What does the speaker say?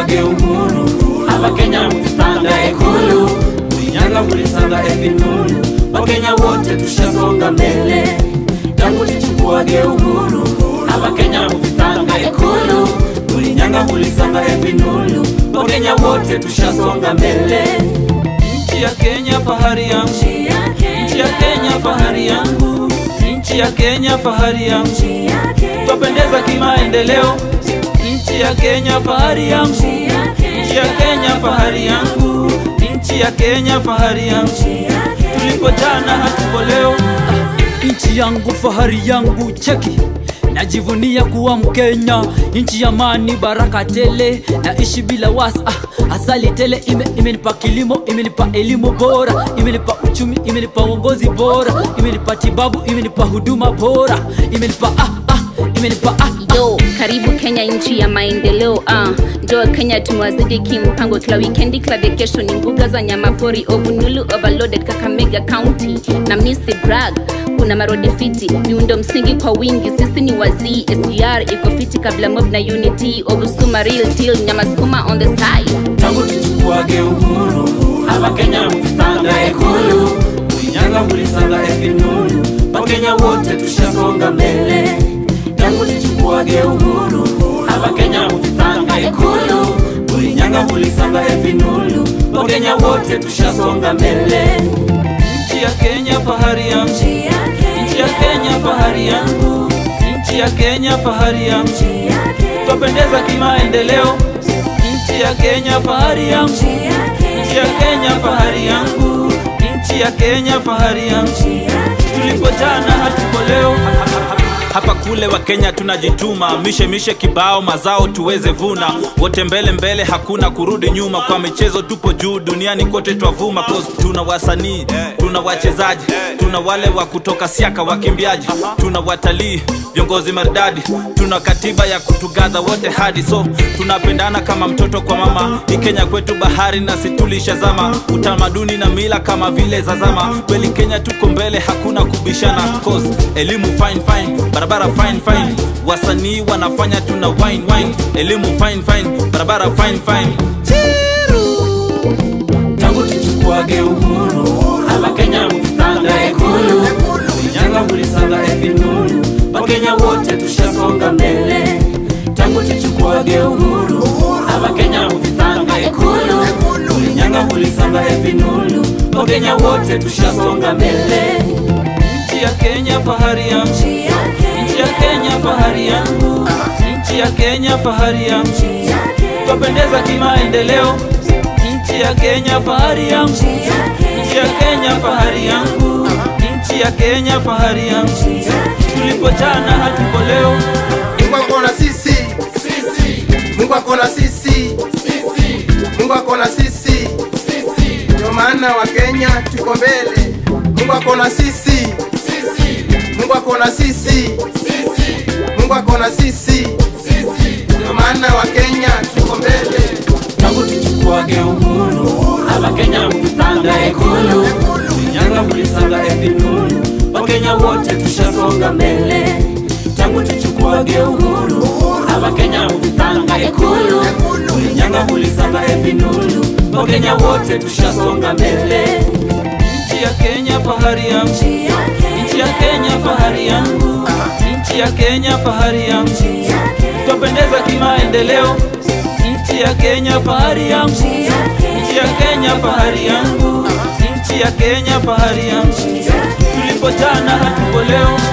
tuchukuage uhuru abakenya mukisanga ekulu mulinyanga mulisanga evinulu wakenya wote tushasonga mbele tangu tuchukuage uhuru abakenya mukisanga ekulu mulinyanga mulisanga evinulu wakenya wote tushasonga mbele nchi ya kenya fahari yangu nchi ya kenya fahari yangu nchi ya kenya fahari yangu twapendeza kimaendeleo nchi ya kenya fahari yangu nchi ya kenya fahari yangu nchi ya kenya fahari yangu tulipo jana hatuko leo nchi yangu fahari yangu cheki najivunia kuwa mkenya nchi ya amani baraka tele naishi bila wasa ah, asali tele ime, imenipa kilimo imenipa elimu bora imenipa uchumi imenipa uongozi bora imenipa tibabu imenipa huduma bora imenipa ah, ah, imenipa ah, yo karibu kenya nchi ya maendeleo uh. njoo kenya tumewazidi kimpango kila wikendi kila vacation ni mbuga za nyamapori ovunulu overloaded kakamega county na misi brag kuna marodi fiti miundo msingi kwa wingi sisi ni wazii sgr iko fiti kabla mob na unity obusuma real deal nyamasukuma on the side tangu tuchukuage uhuru abakenya mukisanga ekulu mulinyanga mulisanga evinulu bakenya wote tushasonga mbele tangu tuchukuage uhuru abakenya mukisanga ekulu mulinyanga mulisanga evinulu bakenya wote tushasonga mbele nchi ya kenya fahari yangu nchi ya kenya fahari yangu nchi ya kenya fahari yangu twapendeza kimaendeleo nchi ya kenya fahari yangu nchi ya kenya fahari yangu nchi ya kenya fahari yangu tulipo jana hatuko leo hapa kule wa kenya tunajituma mishe mishe kibao mazao tuweze vuna wote mbele mbele hakuna kurudi nyuma kwa michezo tupo juu duniani kote twavuma cause tuna wasanii tuna wachezaji tuna wale wa kutoka siaka wakimbiaji tuna watalii viongozi maridadi tuna katiba ya kutugadha wote hadi so tunapendana kama mtoto kwa mama ni kenya kwetu bahari na situlishazama utamaduni na mila kama vile zazama kweli kenya tuko mbele hakuna kubishana cause elimu fine fine barabara fine fine wasanii wanafanya tuna wine wine elimu fine fine barabara fine fine tangu tuchukuage uhuru abakenya mukisanga ekulu mulinyanga mulisanga evinulu bakenya wote tushasonga mbele tangu tuchukuage uhuru abakenya mukisanga ekulu mulinyanga mulisanga evinulu bakenya wote tushasonga mbele nchi ya kenya fahari yangu nchi ya kenya fahari yangu nchi ya kenya fahari yangu twapendeza kimaendeleo nchi ya kenya fahari yangu nchi ya kenya fahari yangu nchi ya kenya fahari yangu tulipo jana hatuko leo Mungu ako na sisi, Mungu ako na sisi, Mungu ako na sisi, ndio maana wa Kenya tuko mbele. Mungu ako na sisi, Mungu ako na sisi, Mungu ako na sisi, ndio maana wa Kenya tuko mbele. tangu tuchukuage uhuru abakenya mukisanga ekulu mulinyanga mulisanga evinulu bakenya wote tushasonga mbele tangu tuchukuage uhuru abakenya mukisanga ekulu mulinyanga mulisanga evinulu bakenya wote tushasonga mbele nchi ya kenya fahari yangu nchi ya kenya fahari yangu nchi ya kenya fahari yangu twapendeza kimaendeleo nchi ya kenya fahari yangu nchi ya kenya fahari yangu nchi ya kenya fahari yangu tulipo jana hatuko leo